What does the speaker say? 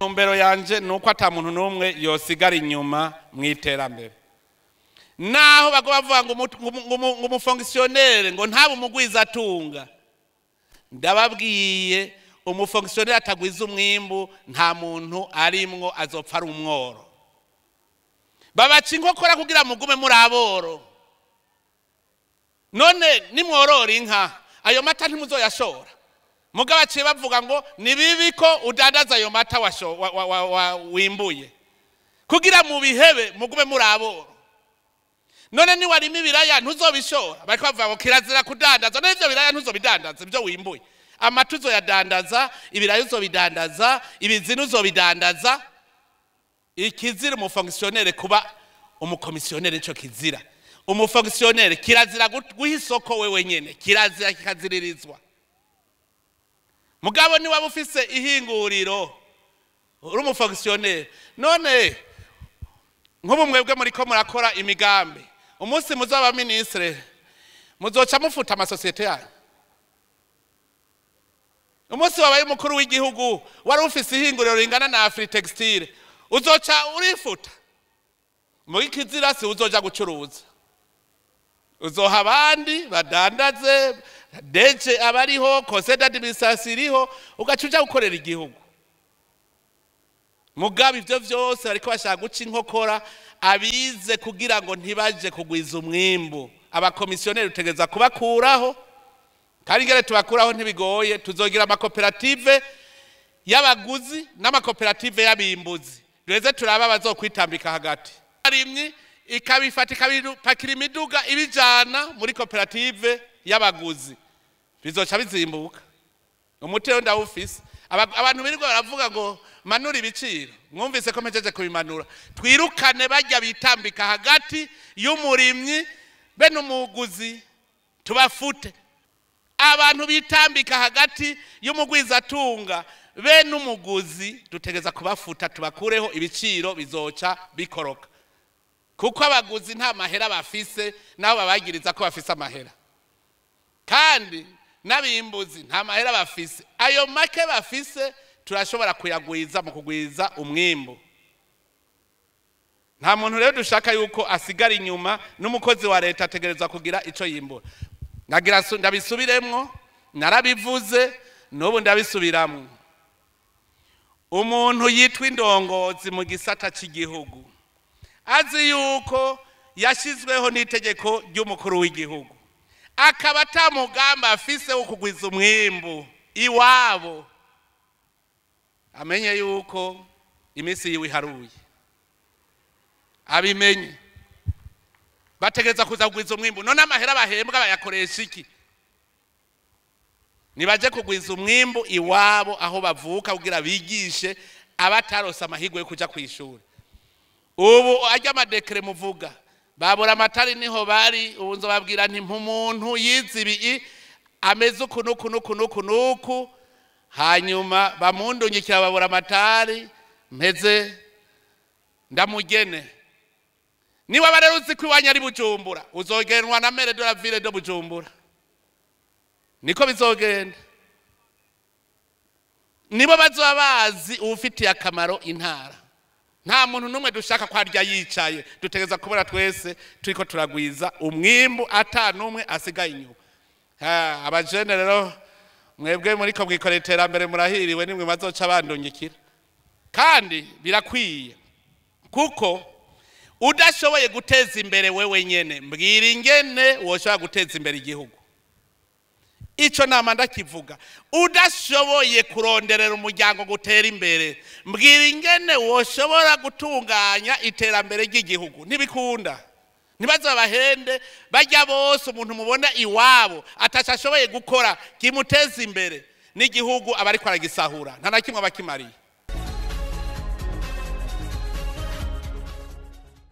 ntumbero yanje ni uko ata muntu n'umwe yosigara inyuma mu iterambere naho bago bavuga ngo umu- ngo umu- ngo umu- ngo umufongisiyonere ngo ntabe umugwiza atunga ndababwiye umufongisiyonere atagwiza umwimbu nta muntu arimwo azopfa ari umworo babaca inkokora kugira mugume muri aboro none nimworora inka ayo mata ntimuzoyashora mugabo baciye bavuga ngo ni bibi ko udandaza ayo mata washo- wa- wa- wa- wa- wimbuye kugira mu bihebe mugume muri aboro none niwarima ibiraya ntuzobishora bariko bavuga ngo kirazira kudandaza none ivyo biraya ntuzobidandaza ivyo wimbuye amata uzoyadandaza ibiraya uzobidandaza ibizinu uzobidandaza ikizira umufongisiyonere kuba umukomisiyonere nico kizira umufongisiyonere kirazira gut- guha isoko wewe nyene kirazira kikaziririzwa mugabo ni waba ufise ihinguriro uri umufongisiyonere none nk'ubu mwebwe muriko murakora imigambi umunsi muzaba minisitire muzoca mufuta amasosiyete yanyu umunsi wabaye umukuru w'igihugu wari ufise ihinguriro ringana na afri textile uzoca urifuta muri kizirasi uzoja gucuruza uzoha abandi badandaze deje abariho conseil d'administration iriho ugaca uja gukorera igihugu mugabo ivyo vyose bariko bashaka guca inkokora abize kugira ngo ntibaje kugwiza umwimbu abakomisiyoneri utegereza kubakuraho kandi ingene tubakuraho ntibigoye tuzogira amakoperative y'abaguzi n'amakoperative y'abimbuzi duheze turaba abazokwitambika hagati arimyi ikabifata ikabipakira imiduga ibijana muri koperative y'abaguzi bizoca bizimbuka umuti rero ndawufise Aba- abantu birirwa baravuga ngo manura ibiciro mwumvise ko mpejeje kubimanura twirukane bajya bitambika hagati y'umurimyi be n'umuguzi tubafute abantu bitambika hagati y'umugwizatunga be n'umuguzi dutegeza kubafuta tubakureho ibiciro bizoca bikoroka kuko abaguzi nta mahera bafise nabo babagiriza ko bafise amahera kandi n'abimbuzi nta mahera bafise ayo make bafise turashobora kuyagwiza mu kugwiza umwimbu nta muntu rero dushaka yuko asigara inyuma n'umukozi wa leta ategerezwa kugira icyo yimbura nagira su- ndabisubiremwo narabivuze n'ubu ndabisubiramwo umuntu yitwa indongozi mu gisata cy'igihugu azi yuko yashyizweho n'itegeko ry'umukuru w'igihugu akaba atamugamba afise wo kugwiza umwimbu iwabo amenye yuko iminsi yiwe iharuye abimenye bategereza kuza kugwiza umwimbu none amahera bahembwa bayakoresha iki nibaje kugwiza umwimbu iwabo aho bavuka kugira bigishe abatarose amahirwe yo kuja ku ishuri ubu ajya amadekere muvuga babura amatari niho bari ubu nzobabwira nti umuntu yize ibi ameze uku n'uku n'uku n'uku n'uku hanyuma bamundungikira babura amatari mpeze ndamugene niba rero uzi ko iwanyu ari bujumbura uzogenwa na mere de la ville de bujumbura niko bizogenda nibo bazoba bazi uwufitiye akamaro intara nta muntu n'umwe dushaka ko arya yicaye dutegereza kubona twese turiko turagwiza umwimbu ata n'umwe asigaye inyuma Ha, abajene rero mwebwe muriko mwikorera iterambere murahiriwe nimwe bazoca bandungikira kandi birakwiye kuko udashoboye guteza imbere wewe nyene mbwira ingene woshobora guteza imbere igihugu ico nama ndakivuga udashoboye kuronderera umuryango gutera imbere mbwira ingene woshobora gutunganya iterambere ry'igihugu ntibikunda ntibaze babahende bajya bose umuntu mubona iwabo ataco ashoboye gukora kimuteza imbere n'igihugu aba ariko aragisahura nta na kimwe aba akimariye